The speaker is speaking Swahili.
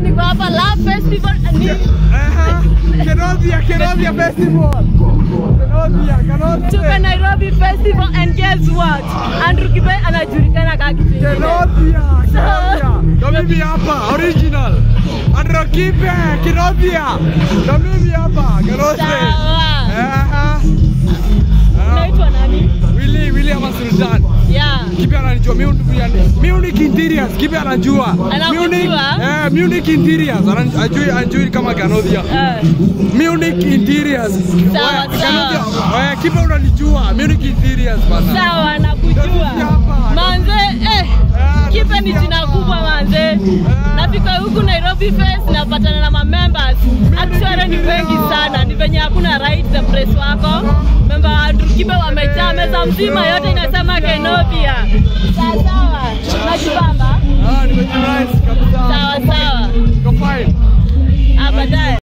niko hapa Love Festival ni Aha. Kenodia, Kenodia Festival. Kenodia, tuko Kenodia. Nairobi Festival and guess what? Andrew Kibe anajulikana kama kitu kingine. Kenodia, Kenodia. Ndo mimi hapa, original. Androkipe, Kenodia. Ndo mimi hapa, Kenodia. Sawa. Aha. Unaitwa nani? Willy, Willy ama Sultan. Yeah. Kipi ananijua Munich yani Munich Interiors kipi anajua Anakujua? Munich eh Munich Interiors Anan- ajui ajui kama Ganodia Eh. Munich Interiors Sawa, Wewe, sawa. Ganodia eh kipi unanijua Munich Interiors bana Sawa nakujua. Manze eh Ah, Kipe ni jina kubwa manze. Nafika huku Nairobi Fest napatana na mamembers. Actually ni wengi sana. Ni venye hakuna right the press wako. Member wa Andrew Kibe wamejaa meza mzima yote inasema Kenobia. Sawa sawa. Najibamba. ah nimejinice kabisa Sawa sawa.